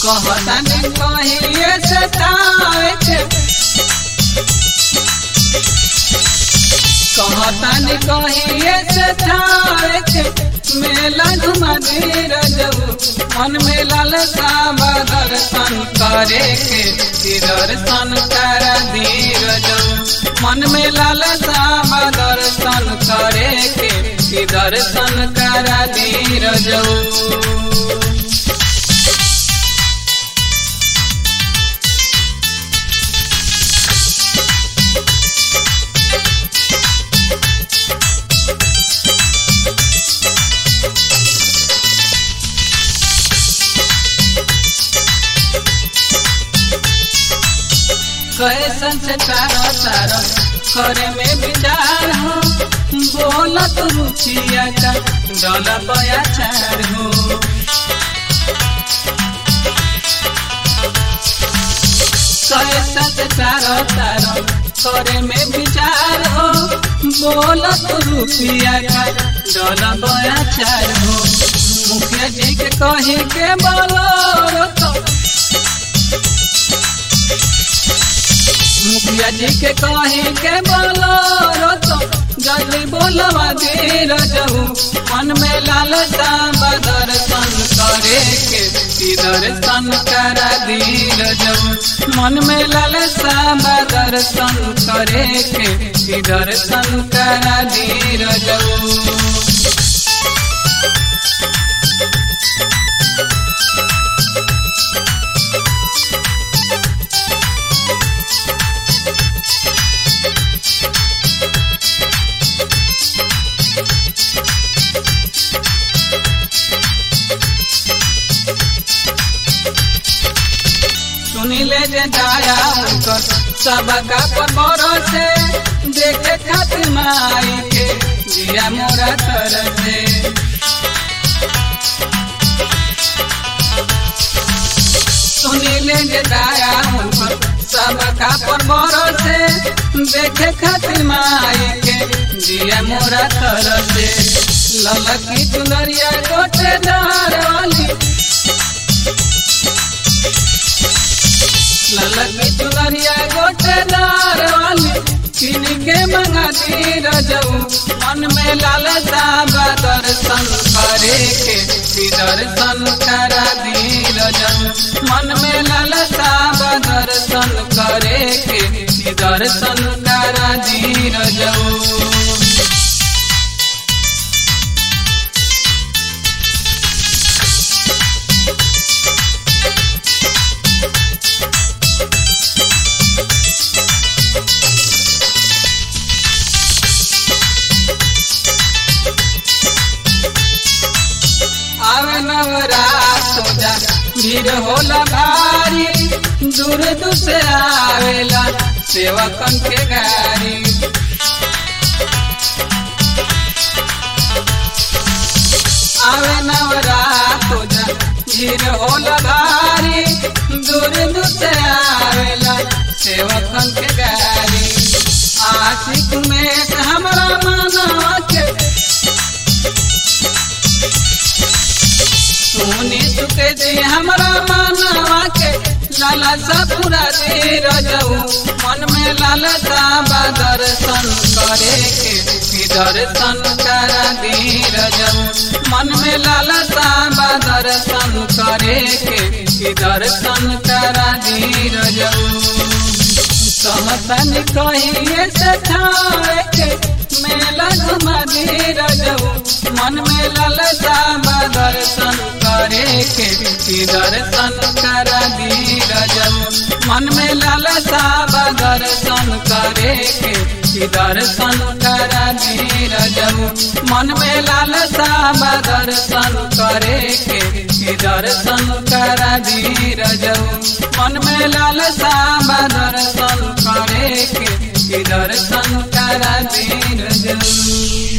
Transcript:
कहतन कहिए से तावे के कहतन कहिए से तावे के मेला घुमा दे रजऊ मन में लालसा दर्शन करे के कि दर्शन कर दी रजऊ मन में लालसा दर्शन करे के कि दर्शन कर दी रजऊ कैसन से तारा तारा करे में विचार हो बोलत रुचिया का डोला बया चार हो कैसन से तारा तारा करे में विचार हो बोलत रुचिया का डोला बया चार हो मुखिया जी के कही के बोलो तो मुखिया जी के कहे के बोलो तो जल्दी बोलवा दे रजहू मन में लालसा दर्शन करे के कि दर्शन करा दी रजहू मन में लालसा दर्शन करे के कि दर्शन करा दी रजहू सुनिले जे जाया उनकर सबका पर भरोसे देखे खातिर माई के दिया मोरा तर से सुनिले जे जाया उनकर सबका पर भरोसे देखे खातिर माई के दिया मोरा तर से ललकी चुनरिया गोटे दार वाली ललकी चुनरिया गोटेदार वाली किन के मंगा दी रजऊ मन में लालसा दर्शन करे के कि दर्शन करा दी रजऊ मन में लालसा दर्शन करे के कि दर्शन करा दी रजऊ आवे नवरात हो जा भीड़ होला भारी दूर दूर से आवेला सेवकन के गाड़ी आवे नवरात हो जा भीड़ होला भारी दूर दूर से आवेला सेवकन के गाड़ी आशिक में हमरा मनवा के सुनी चुके जी हमरा मनवा के लालसा पूरा दे रजऊ मन में लालसा दर्शन करे के कि दर्शन करा दी रजऊ मन में लालसा दर्शन करे के कि दर्शन करा दी रजऊ कहतन कहिए से ठाए के मेला घुमा दे रजऊ मन में लालसा दर्शन करे के कि दर्शन करा दी रजऊ मन में लालसा दर्शन करे के कि दर्शन करा दी रजऊ मन में लालसा दर्शन करे के कि दर्शन करा दी रजऊ मन में लालसा दर्शन करे के कि दर्शन करा दी रजऊ